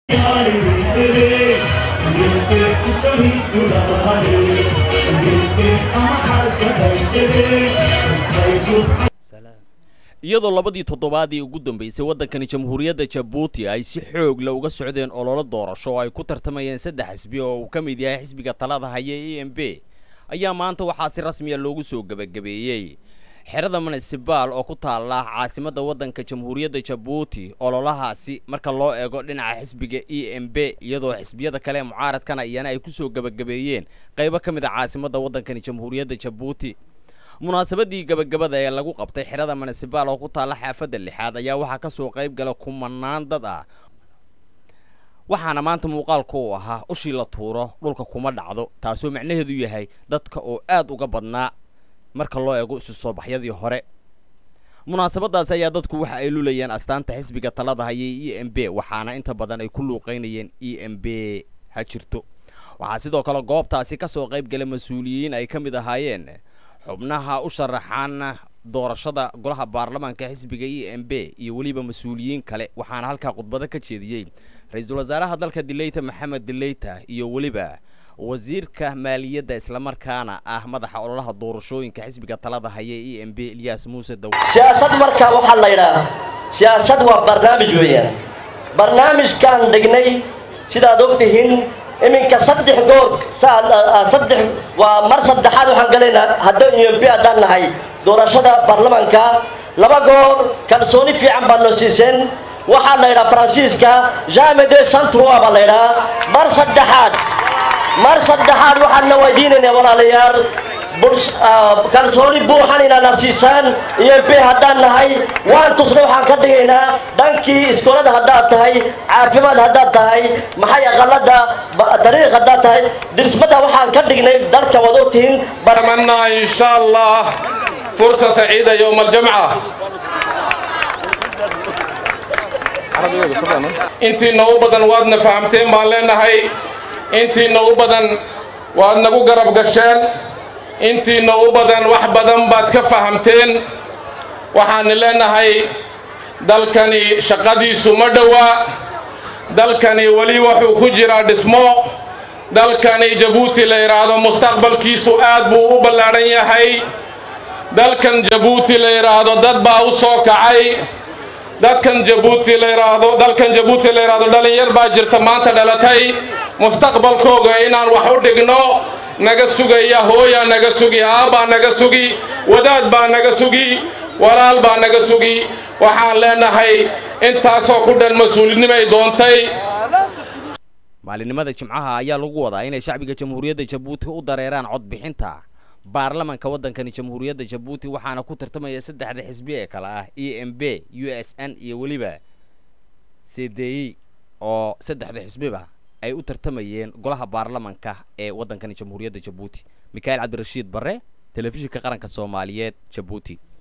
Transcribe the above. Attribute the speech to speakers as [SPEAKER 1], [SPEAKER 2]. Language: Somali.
[SPEAKER 1] iyadoo labadii toddobaadii ugu dambaysay waddankani jamhuuriyadda jabuuti ay si xoog la uga socdeen ololo doorasho oo ay ku tartamayeen saddex xisbi oo uu ka mid yahay xisbiga talada haya e m b ayaa maanta waxaa si rasmiya loogu soo gebagabeeyey xerada munisibaal oo ku taala caasimadda waddanka jamhuuriyadda jabuuti ololahaasi marka loo eego dhinaca xisbiga e m b iyadoo xisbiyada kale ee mucaaradkana iyana ay kusoo gebagabeeyeen qaybo ka mid a caasimadda waddankani jamhuuriyadda jabuuti munaasabadii gabagabada ee lagu qabtay xerada munisibaal oo ku taalla xaafadda lixaad ayaa waxaa ka soo qayb gala kumanaan dad ah waxaana maanta muuqaalku uu ahaa ushii la tuuro dhulka kuma dhacdo taasoo macnaheedu yahay dadka oo aad uga badnaa marka loo eego isu soo baxyadii hore munaasabadaasi ayaa dadku waxa ay lulayeen astaanta xisbiga talada hayay e m b waxaana inta badan ay ku luuqaynayeen e m b ha jirto waxaa sidoo kale goobtaasi ka soo qayb gala mas-uuliyiin ay ka mid ahaayeen xubnaha u sharaxaan doorashada golaha baarlamaanka xisbiga e m b iyo weliba mas-uuliyiin kale waxaana halkaa khudbado ka jeediyey ra-iisul wasaaraha dalka dileyta maxamed dileyta iyo weliba wasiirka maaliyadda islamarkaana ah madaxa ololaha doorashooyinka xisbiga talada haya e m b ilyas muuse daw
[SPEAKER 2] siyaasad marka waxaa la yidhaah siyaasad waa barnaamij weeyaan barnaamijkaan degnay sidaad og tihiin iminka saddex goor saddex waa mar saddexaad waxaan galaynaa hadda e m b haddaan nahay doorashada baarlamaanka laba goor kalsooni fiican baa noo siiseen waxaa la yidhaha faransiiska jamede santrua baa la yidhaha mar saddexaad mar saddexaad waxaadna weydiinaynaa walaalayaal kalsooni buuxan inaana siisaan iyo b haddaan nahay waan tusna waxaan ka dhigaynaa dhankii iskoolada haddaad tahay caafimaad haddaad tahay maxay aqalada dariiq haddaad tahay dhismada waxaan ka dhignay dalka waad ogtihiin
[SPEAKER 3] أتمنى إن شاء الله فرصة سعيدة يوم الجمعة intii nagu badan waadna fahamteen baan leenahay intii nagu badan waad nagu garab gasheen intii nagu badan wax badan baad ka fahamteen waxaan leenahay dalkani shaqadiisu ma dhowaa dalkani weli wuxuu ku jiraa dhismo dalkani jabuuti la yidhaahdo mustaqbalkiisu aad buu u ballaadhan yahay dalkan jabuuti la yidhaahdo dad baa u soo kacay dadkan jabuuti la yidhaahdo dalkan jabuuti la yidhaahdo dhalinyar baa jirta maanta dhalatay mustaqbalkooga inaan wax u dhigno naga sugaya hooyaa naga sugi aabbaa naga sugi wadaad baa naga sugi walaal baa naga sugi waxaan leenahay intaasoo ku dhan mas-uulinimay doontay
[SPEAKER 1] maalinimada jimcaha ayaa lagu wadaa inay shacbiga jamhuuriyadda jabuuti u dareeraan codbixinta baarlamanka waddankani jamhuuriyadda jabuuti waxaana ku tartamaya saddexda xisbi ee kale ah e m b u s n iyo weliba c d e oo saddexda xisbiba ay u tartamayeen golaha baarlamanka ee waddankani jamhuuriyadda jabuuti mikhail cabdirashiid barre telefishinka qaranka soomaaliyeed jabuuti